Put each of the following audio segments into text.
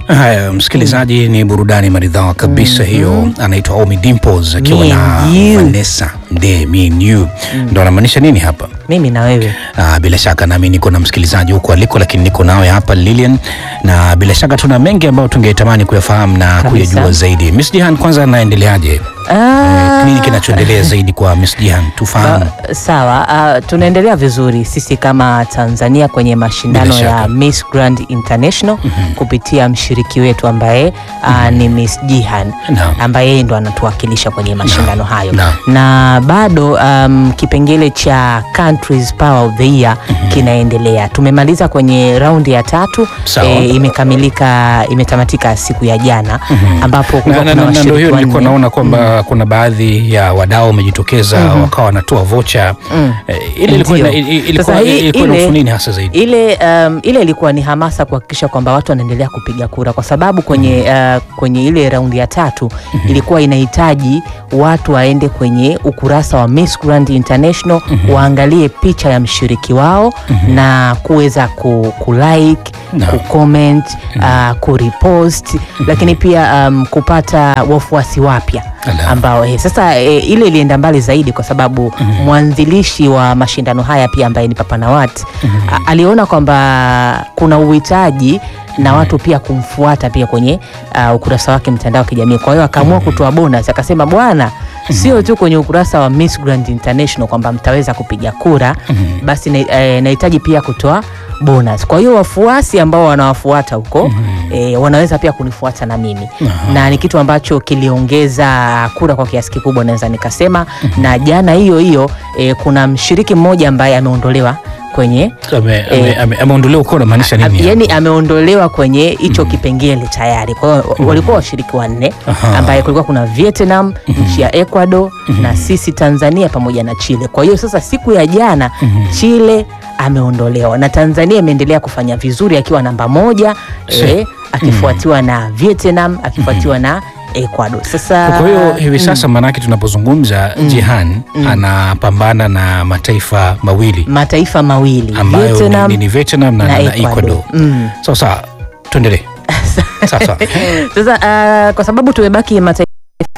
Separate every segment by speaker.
Speaker 1: Haya, msikilizaji, ni burudani maridhawa kabisa hiyo. Anaitwa Omi Dimples akiwa
Speaker 2: Me
Speaker 1: na
Speaker 2: and you.
Speaker 1: Vanessa Nde, me and you. Ndo anamaanisha nini hapa?
Speaker 2: Mimi na wewe
Speaker 1: Ah, bila shaka nami niko na msikilizaji huko aliko, lakini niko nawe hapa Lilian, na bila shaka tuna mengi ambayo tungetamani kuyafahamu na
Speaker 2: Kabisa.
Speaker 1: kuyajua zaidi. Miss Jihan, kwanza anaendeleaje?
Speaker 2: Ah,
Speaker 1: Nini kinachoendelea zaidi kwa Miss Jihan tufahamu?
Speaker 2: ba- sawa. ah, tunaendelea vizuri sisi kama Tanzania kwenye mashindano
Speaker 1: Bila shaka.
Speaker 2: ya Miss Grand International kupitia mshiriki wetu ambaye ah, ni Miss Jihan
Speaker 1: Naam.
Speaker 2: ambaye yeye ndo anatuwakilisha kwenye mashindano hayo
Speaker 1: Naam.
Speaker 2: na bado um, kipengele cha Countries Power of the Year kinaendelea. Tumemaliza kwenye raundi ya tatu
Speaker 1: Sawa.
Speaker 2: eh, imekamilika imetamatika siku ya jana ambapo
Speaker 1: Na,
Speaker 2: kulikuwa
Speaker 1: na,
Speaker 2: kuna
Speaker 1: na, na ndo
Speaker 2: washiriki
Speaker 1: hiyo nilikuwa
Speaker 2: wanne.
Speaker 1: naona kwamba kuna baadhi ya wadau wamejitokeza wakawa wanatoa vocha eh, ile ilikuwa ina-
Speaker 2: Ndio.
Speaker 1: ilikuwa
Speaker 2: Sasa hii-
Speaker 1: ilikuwa
Speaker 2: ile-
Speaker 1: inahusu nini hasa zaidi?
Speaker 2: ile um, ile ilikuwa ni hamasa kuhakikisha kwamba watu wanaendelea kupiga kura kwa sababu kwenye, uh, kwenye ile raundi ya tatu ilikuwa inahitaji watu waende kwenye ukurasa wa Miss Grand International waangalie picha ya mshiriki wao na kuweza ku, kulike
Speaker 1: Naam.
Speaker 2: kucomment uh, kurepost lakini pia um, kupata wafuasi wapya
Speaker 1: Ala.
Speaker 2: ambao eh, sasa eh, ile ilienda mbali zaidi kwa sababu mwanzilishi wa mashindano haya pia ambaye ni Papa Nawat a- aliona kwamba kuna uhitaji na watu pia kumfuata pia kwenye uh, ukurasa wake mtandao wa kijamii. Kwa hiyo akaamua kutoa bonus, akasema bwana, sio tu kwenye ukurasa wa Miss Grand International kwamba mtaweza kupiga kura, basi na- eh, nahitaji pia kutoa bonus. Kwa hiyo wafuasi ambao wanawafuata huko eh, wanaweza pia kunifuata na mimi na ni kitu ambacho kiliongeza kura kwa kiasi kikubwa naweza nikasema. Na jana hiyo hiyo eh, kuna mshiriki mmoja ambaye ameondolewa kwenye
Speaker 1: Ame- ame- ame- Ameondolewa uko unamaanisha nini? hapo?
Speaker 2: yani ameondolewa kwenye hicho kipengele tayari. Kwa hiyo walikuwa washiriki wanne
Speaker 1: Aha.
Speaker 2: ambaye kulikuwa kuna Vietnam, nchi ya Ecuador na sisi Tanzania pamoja na Chile. Kwa hiyo sasa siku ya jana Chile ameondolewa na Tanzania imeendelea kufanya vizuri akiwa namba moja eh, akifuatiwa na Vietnam akifuatiwa na Ecuador. Sasa
Speaker 1: Kwa hiyo hivi sasa maanake tunapozungumza Jihan anapambana na mataifa mawili
Speaker 2: mataifa mawili
Speaker 1: ambayo
Speaker 2: Vietnam
Speaker 1: ni, ni Vietnam na,
Speaker 2: na
Speaker 1: na, na
Speaker 2: Ecuador.
Speaker 1: Ecuador.
Speaker 2: Mm.
Speaker 1: Sawa sawa, tuendelee. Sawa sawa.
Speaker 2: Sasa ah, kwa sababu tumebaki mataifa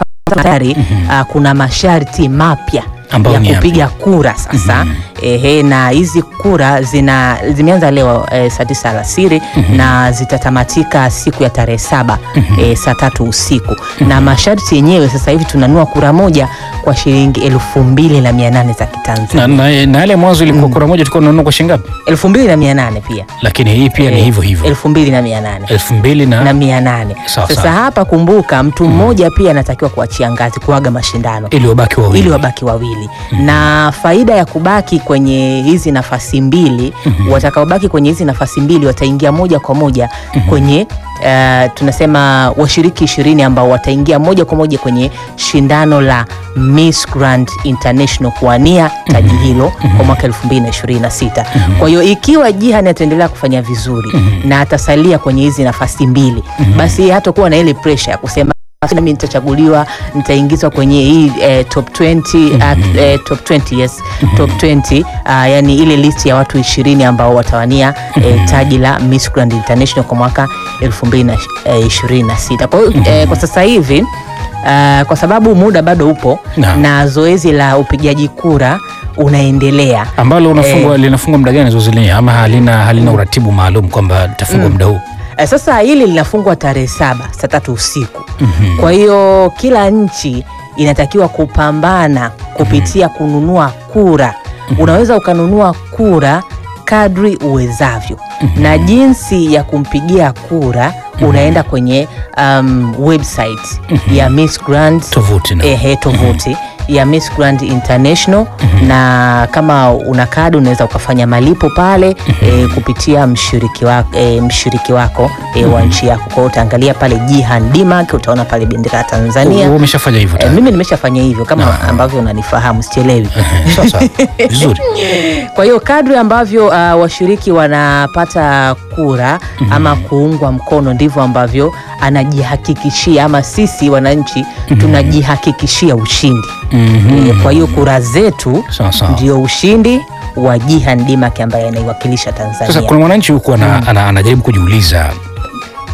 Speaker 2: tayari ah, kuna masharti mapya
Speaker 1: Ambayo
Speaker 2: ya
Speaker 1: ni yapi?
Speaker 2: kupiga kura sasa. Ehe, na hizi kura zina zimeanza leo eh, saa tisa alasiri na zitatamatika siku ya tarehe saba eh, saa tatu usiku na masharti yenyewe sasa hivi tunanua kura moja kwa shilingi elfu mbili na mia nane za Kitanzania
Speaker 1: na, na, na yale mwanzo ilikuwa kura moja tulikuwa tunanunua kwa shilingi ngapi?
Speaker 2: elfu mbili na mia nane pia
Speaker 1: Lakini hii pia ni
Speaker 2: Eh,
Speaker 1: hivyo hivyo
Speaker 2: elfu mbili na mia nane
Speaker 1: elfu mbili
Speaker 2: na
Speaker 1: na
Speaker 2: mia nane.
Speaker 1: Sawa,
Speaker 2: Sasa
Speaker 1: sawa.
Speaker 2: hapa kumbuka, mtu mmoja pia anatakiwa kuachia ngazi kuaga mashindano
Speaker 1: ili wabaki wawili.
Speaker 2: ili wabaki wawili, na faida ya kubaki kwenye hizi nafasi mbili, watakaobaki kwenye hizi nafasi mbili wataingia moja kwa moja kwenye uh, tunasema washiriki ishirini ambao wataingia moja kwa moja kwenye shindano la Miss Grand International kuwania taji hilo kwa mwaka 2026. Kwa hiyo ikiwa Jihan ataendelea kufanya vizuri na atasalia kwenye hizi nafasi mbili, basi hatakuwa na ile pressure ya kusema basi nami nitachaguliwa nitaingizwa kwenye hii eh, top 20 at, eh, top 20 yes top 20 ah, yani ile list ya watu 20 ambao watawania eh, taji la Miss Grand International kwa mwaka 2026. Kwa hiyo eh, kwa sasa hivi ah, kwa sababu muda bado upo
Speaker 1: Naam.
Speaker 2: na zoezi la upigaji kura unaendelea
Speaker 1: ambalo unafungwa linafungwa muda gani zoezi lenyewe ama halina halina uratibu maalum kwamba litafungwa muda huu?
Speaker 2: Eh, Sasa hili linafungwa tarehe saba saa tatu usiku. Kwa hiyo kila nchi inatakiwa kupambana kupitia kununua kura. Unaweza ukanunua kura kadri uwezavyo, na jinsi ya kumpigia kura unaenda kwenye um, website ya Miss Grand
Speaker 1: Tovuti na
Speaker 2: ehe, tovuti ya Miss Grand International na kama una kadi unaweza ukafanya malipo pale eh, kupitia mshiriki wako, eh, mshiriki wako eh, wa nchi yako. Kwa hiyo utaangalia pale Jihan Dimak, utaona pale bendera ya Tanzania.
Speaker 1: Wewe umeshafanya hivyo
Speaker 2: Eh,
Speaker 1: tayari?
Speaker 2: mimi nimeshafanya hivyo kama ambavyo unanifahamu, sichelewi.
Speaker 1: Ehe, Sawa sawa, vizuri.
Speaker 2: Kwa hiyo kadri ambavyo uh, washiriki wanapata kura ama kuungwa mkono ndivyo ambavyo anajihakikishia ama sisi wananchi tunajihakikishia ushindi.
Speaker 1: Mhm.
Speaker 2: Eh, Kwa hiyo kura zetu
Speaker 1: Sawa sawa.
Speaker 2: ndio ushindi wa Jihan Dimak ambaye anaiwakilisha
Speaker 1: Sasa
Speaker 2: Tanzania.
Speaker 1: kuna mwananchi huku ana, ana, anajaribu kujiuliza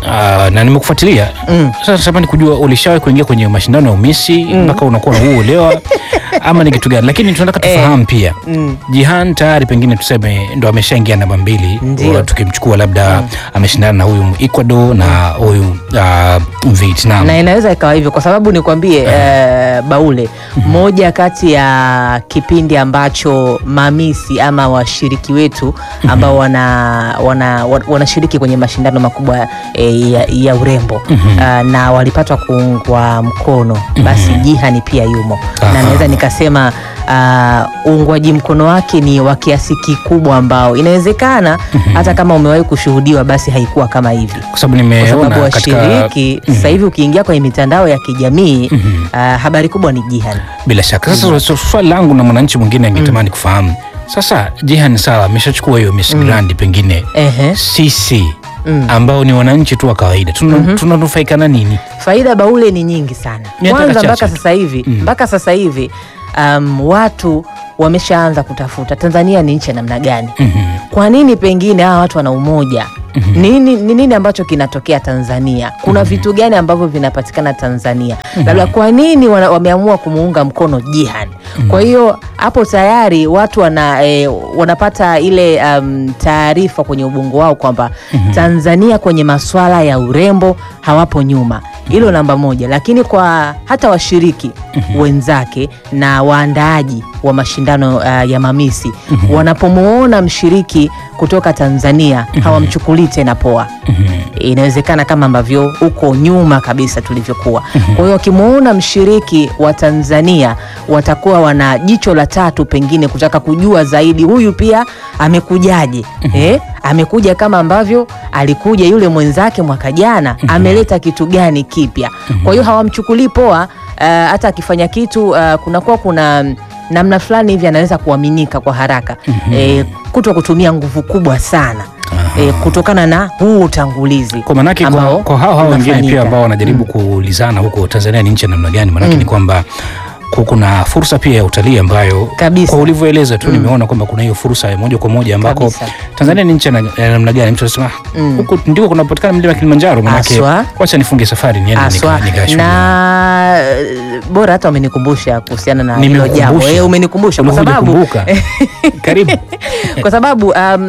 Speaker 1: Ah, na nimekufuatilia
Speaker 2: Mm.
Speaker 1: sasa natamani kujua ulishawahi kuingia kwenye mashindano ya umisi mpaka unakuwa na huu uelewa ama ni kitu gani lakini tunataka tufahamu pia
Speaker 2: Mm.
Speaker 1: Jihan tayari pengine tuseme ndo ameshaingia namba mbili
Speaker 2: Ndio.
Speaker 1: Wa- tukimchukua labda ameshindana na huyu Ecuador na huyu ah, Vietnam
Speaker 2: na inaweza ikawa hivyo kwa sababu nikwambie eh, Baule, moja kati ya kipindi ambacho mamisi ama washiriki wetu ambao wana, wana, wa- wanashiriki kwenye mashindano makubwa eh, ya, ya urembo ah, na walipatwa kuungwa mkono, basi Jihani pia yumo
Speaker 1: Aha.
Speaker 2: na naweza nikasema ah, uungwaji mkono wake ni wa kiasi kikubwa ambao inawezekana hata kama umewahi kushuhudiwa basi haikuwa kama hivi
Speaker 1: kwa sababu
Speaker 2: kwa sababu
Speaker 1: nimeona katika
Speaker 2: washiriki sasa hivi ukiingia kwenye mitandao ya kijamii ah, habari kubwa ni Jihan.
Speaker 1: bila shaka sasa so- swali langu na mwananchi mwingine angetamani kufahamu sasa Jihan sawa ameshachukua hiyo Miss Grand pengine
Speaker 2: Ehe.
Speaker 1: sisi
Speaker 2: Mm.
Speaker 1: ambao ni wananchi tu wa kawaida tuna- tunanufaika na nini
Speaker 2: Faida Baule ni nyingi sana.
Speaker 1: Miaka
Speaker 2: Kwanza
Speaker 1: chache
Speaker 2: mpaka
Speaker 1: tu.
Speaker 2: sasa hivi
Speaker 1: Mm.
Speaker 2: mpaka sasa hivi um, watu wameshaanza kutafuta Tanzania ni nchi ya namna gani?
Speaker 1: Mhm.
Speaker 2: Kwa nini pengine hawa watu wana umoja? Nini, ni nini ambacho kinatokea Tanzania? Kuna vitu gani ambavyo vinapatikana Tanzania? Labda kwa nini wana, wameamua kumuunga mkono Jihan? Kwa hiyo hapo tayari watu wana, eh, wanapata ile um, taarifa kwenye ubongo wao kwamba Tanzania kwenye masuala ya urembo hawapo nyuma. Hilo namba moja, lakini kwa hata washiriki wenzake na waandaaji wa mashindano uh, ya mamisi wanapomwona mshiriki kutoka Tanzania hawamchukulii tena poa. Inawezekana kama ambavyo huko nyuma kabisa tulivyokuwa. Kwa hiyo wakimwona mshiriki wa Tanzania watakuwa wana jicho la tatu, pengine kutaka kujua zaidi, huyu pia amekujaje? Eh, amekuja kama ambavyo alikuja yule mwenzake mwaka jana, ameleta kitu gani kipya? Kwa hiyo hawamchukulii poa. Uh, hata akifanya kitu uh, kunakuwa kuna namna fulani hivi anaweza kuaminika kwa haraka eh, kuto kutumia nguvu kubwa sana eh, kutokana na huu utangulizi
Speaker 1: kwa manake kwa,
Speaker 2: ambao
Speaker 1: kwa hao hao wengine
Speaker 2: unafanyika.
Speaker 1: pia ambao wanajaribu kuulizana huko Tanzania ni nchi ya namna gani, manake ni kwamba ku- kuna fursa pia ya utalii ambayo
Speaker 2: Kabisa.
Speaker 1: kwa ulivyoeleza tu nimeona kwamba kuna hiyo fursa ya moja kwa moja ambako
Speaker 2: Kabisa.
Speaker 1: Tanzania ni nchi ya na- ya namna gani. Mtu anasema
Speaker 2: Mm.
Speaker 1: huku ndiko kunapatikana mlima Kilimanjaro, manake
Speaker 2: Aswa.
Speaker 1: wacha nifunge safari niende
Speaker 2: Aswa
Speaker 1: nika- nikashuhudie.
Speaker 2: na eh, bora hata umenikumbusha kuhusiana na hilo
Speaker 1: Nimekukumbusha.
Speaker 2: jambo eh, umenikumbusha kwa
Speaker 1: Ulikuja
Speaker 2: sababu
Speaker 1: kumbuka. Karibu.
Speaker 2: kwa sababu um,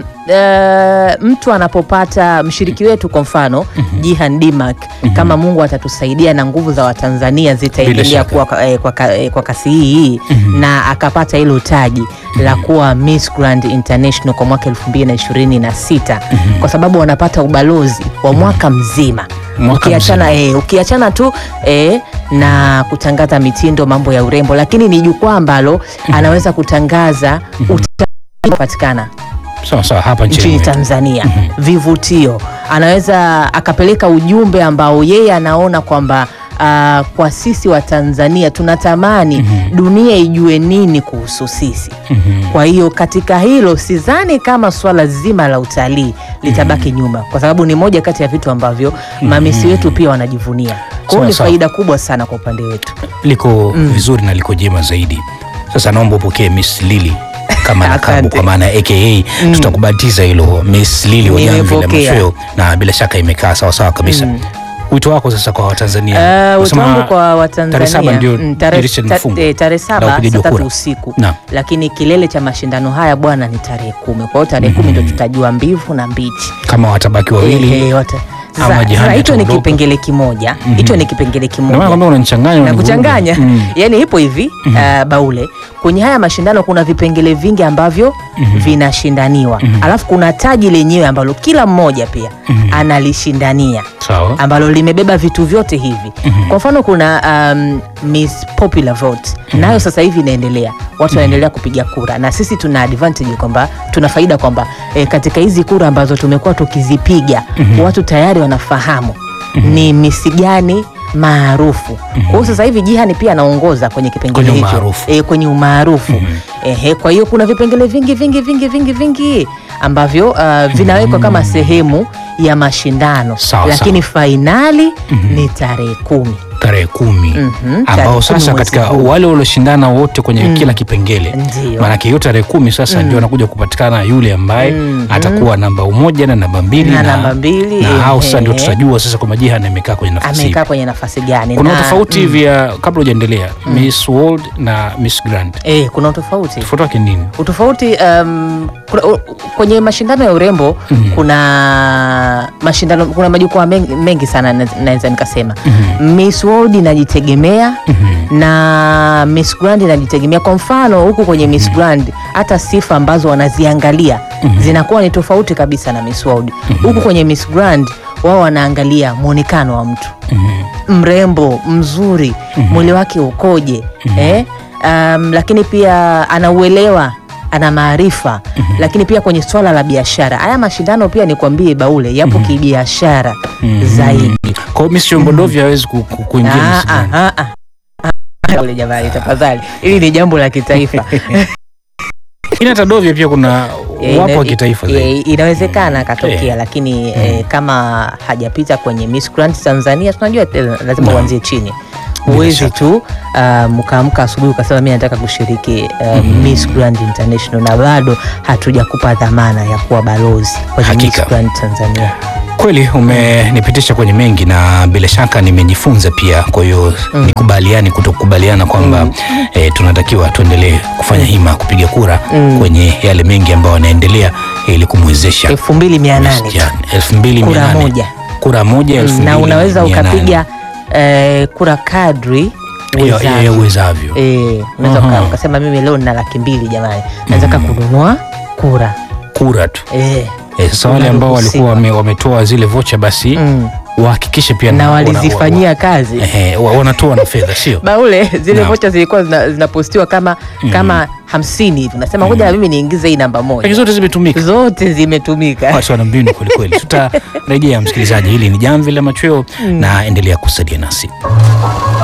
Speaker 2: eh, mtu anapopata mshiriki wetu kwa mfano Jihan Dimak, kama Mungu atatusaidia na nguvu za Watanzania zitaendelea
Speaker 1: shaka.
Speaker 2: kuwa kwa, eh, kwa, ka- eh, kwa kasi hii hii na akapata hilo taji la kuwa Miss Grand International kwa mwaka 2026 kwa sababu wanapata ubalozi wa mwaka mzima
Speaker 1: Mwaka
Speaker 2: ukiachana eh, ukiachana tu eh, na kutangaza mitindo, mambo ya urembo, lakini ni jukwaa ambalo anaweza kutangaza utalii patikana
Speaker 1: Sawa sawa, hapa
Speaker 2: nchini
Speaker 1: nchini
Speaker 2: Tanzania, vivutio, anaweza akapeleka ujumbe ambao yeye anaona kwamba ah, kwa sisi wa Tanzania tunatamani dunia ijue nini kuhusu sisi. Kwa hiyo katika hilo sidhani kama swala zima la utalii litabaki nyuma, kwa sababu ni moja kati ya vitu ambavyo mamisi wetu pia wanajivunia. Kwa hiyo
Speaker 1: Sawa,
Speaker 2: ni
Speaker 1: sawa.
Speaker 2: faida kubwa sana kwa upande wetu.
Speaker 1: liko vizuri na liko jema zaidi. Sasa naomba upokee Miss Lily kama nakabu
Speaker 2: Asante.
Speaker 1: kwa maana aka tutakubatiza hilo Miss Lily wa Jamvi la
Speaker 2: Nimepokea.
Speaker 1: Machweo, na bila shaka imekaa sawa sawa kabisa. Wito wako sasa kwa Watanzania?
Speaker 2: Uh, wito
Speaker 1: Unasema
Speaker 2: wangu kwa
Speaker 1: tarehe
Speaker 2: Watanzania
Speaker 1: saba ndio
Speaker 2: mm, tarehe
Speaker 1: dirisha
Speaker 2: ta-
Speaker 1: linafungwa.
Speaker 2: eh, tarehe
Speaker 1: La
Speaker 2: saba
Speaker 1: upigaji
Speaker 2: saa
Speaker 1: wa
Speaker 2: tatu
Speaker 1: kura.
Speaker 2: usiku
Speaker 1: Naam.
Speaker 2: lakini kilele cha mashindano haya bwana ni tarehe kumi. Kwa hiyo tarehe kumi ndo tutajua mbivu na mbichi.
Speaker 1: kama watabaki wawili
Speaker 2: Eh, eh, wata-
Speaker 1: Ama
Speaker 2: Sasa-
Speaker 1: Jihani
Speaker 2: sasa hicho ni
Speaker 1: ataondoka.
Speaker 2: kipengele kimoja, hicho ni kipengele
Speaker 1: ndio maana
Speaker 2: kimoja
Speaker 1: kwamba unanichanganya
Speaker 2: na
Speaker 1: unanivuruga.
Speaker 2: kuchanganya
Speaker 1: Mm.
Speaker 2: yani ipo hivi uh, Baule, kwenye haya mashindano kuna vipengele vingi ambavyo vinashindaniwa, alafu kuna taji lenyewe ambalo kila mmoja pia analishindania
Speaker 1: Sawa.
Speaker 2: ambalo limebeba vitu vyote hivi. Kwa mfano kuna um, Miss Popular Vote nayo sasa hivi inaendelea, watu wanaendelea kupiga kura, na sisi tuna advantage kwamba tuna faida kwamba eh, katika hizi kura ambazo tumekuwa tukizipiga watu tayari wanafahamu ni misi gani maarufu. Kwa hiyo sasa hivi Jihani pia anaongoza kwenye kipengele
Speaker 1: Kwenye
Speaker 2: hicho
Speaker 1: umaarufu.
Speaker 2: e, kwenye umaarufu Ehe, kwa hiyo kuna vipengele vingi vingi vingi vingi vingi ambavyo uh, vinawekwa kama sehemu ya mashindano
Speaker 1: Sawa,
Speaker 2: lakini fainali ni tarehe kumi.
Speaker 1: tarehe kumi
Speaker 2: Mhm, tarehe
Speaker 1: ambao
Speaker 2: kumi
Speaker 1: sasa
Speaker 2: mwezi
Speaker 1: katika
Speaker 2: huu.
Speaker 1: wale walioshindana wote kwenye
Speaker 2: Mm.
Speaker 1: kila kipengele
Speaker 2: Ndio.
Speaker 1: maanake hiyo tarehe kumi sasa ndio anakuja kupatikana yule ambaye
Speaker 2: Mhm.
Speaker 1: atakuwa namba moja na namba mbili
Speaker 2: Na namba mbili,
Speaker 1: na hao sasa ndio
Speaker 2: ehe.
Speaker 1: tutajua sasa kwamba Jihan amekaa kwenye nafasi ipi.
Speaker 2: amekaa kwenye nafasi gani
Speaker 1: kuna
Speaker 2: na-
Speaker 1: utofauti
Speaker 2: mm.
Speaker 1: vya kabla hujaendelea Miss World na Miss Grand
Speaker 2: Eh, kuna utofauti
Speaker 1: tofauti wake nini
Speaker 2: utofauti um, kuna, u, kwenye mashindano ya urembo
Speaker 1: Mhm.
Speaker 2: kuna mashindano kuna majukwaa mengi, mengi sana na- naweza nikasema
Speaker 1: Mhm.
Speaker 2: Miss World inajitegemea
Speaker 1: Mhm.
Speaker 2: na Miss Grand inajitegemea. Kwa mfano huku kwenye Miss Grand hata sifa ambazo wanaziangalia zinakuwa ni tofauti kabisa na Miss World. Huku kwenye Miss Grand wao wanaangalia mwonekano wa mtu
Speaker 1: Mhm.
Speaker 2: mrembo mzuri mwili wake ukoje eh? um, lakini pia anauelewa ana maarifa lakini pia kwenye swala la biashara haya mashindano pia nikwambie baule yapo kibiashara zaidi
Speaker 1: Kwa hiyo Miss Chombodovi hawezi ku- ku- kuingia
Speaker 2: Ah,
Speaker 1: Miss
Speaker 2: ah,
Speaker 1: Grand.
Speaker 2: ah, ah. Ah, Baule jamani tafadhali hili ni jambo la kitaifa
Speaker 1: Lakini hata Dovya pia kuna
Speaker 2: Eh,
Speaker 1: wapo
Speaker 2: ina-
Speaker 1: wa kitaifa
Speaker 2: eh,
Speaker 1: zaidi.
Speaker 2: inawezekana akatokea
Speaker 1: Eh.
Speaker 2: lakini eh, kama hajapita kwenye Miss Grand Tanzania tunajua tena lazima
Speaker 1: Naam.
Speaker 2: uanzie chini
Speaker 1: Bila
Speaker 2: huwezi
Speaker 1: shaka.
Speaker 2: tu uh, mkaamka asubuhi ukasema mi nataka kushiriki uh, Miss Grand International na bado hatujakupa dhamana ya kuwa balozi kwenye
Speaker 1: Hakika.
Speaker 2: Miss Grand Tanzania
Speaker 1: Kweli umenipitisha kwenye mengi na bila shaka nimejifunza pia. Kwa hiyo nikubaliani kutokubaliana kwamba eh, tunatakiwa tuendelee kufanya hima kupiga kura
Speaker 2: Mm.
Speaker 1: kwenye yale mengi ambayo yanaendelea ili kumwezesha
Speaker 2: elfu mbili mia nane tu.
Speaker 1: elfu mbili mia
Speaker 2: Kura
Speaker 1: nane.
Speaker 2: moja.
Speaker 1: kura moja elfu
Speaker 2: Mm, na
Speaker 1: mbili
Speaker 2: unaweza
Speaker 1: mia nane.
Speaker 2: ukapiga eh, kura kadri
Speaker 1: Ya- ya- ya
Speaker 2: uwezavyo.
Speaker 1: uwezavyo.
Speaker 2: Eh, unaweza
Speaker 1: Aha.
Speaker 2: uka- ukasema mimi leo nina laki mbili jamani nataka kununua kura
Speaker 1: Kura tu
Speaker 2: eh.
Speaker 1: Eh, sasa wale ambao
Speaker 2: Unaruhusiwa.
Speaker 1: walikuwa wame, wametoa zile vocha basi
Speaker 2: mm.
Speaker 1: wahakikishe pia
Speaker 2: na
Speaker 1: wana-
Speaker 2: walizifanyia kazi
Speaker 1: wa- ehe, wa- wanatoa na fedha sio
Speaker 2: baule zile
Speaker 1: Naam.
Speaker 2: vocha zilikuwa zina- zinapostiwa kama kama hamsini tunasema ngoja mimi niingize hii namba
Speaker 1: lakini
Speaker 2: moja
Speaker 1: zote zimetumika
Speaker 2: zote zimetumika
Speaker 1: watu wana mbinu kwelikweli tutarejea msikilizaji hili ni jamvi la machweo na endelea kusalia nasi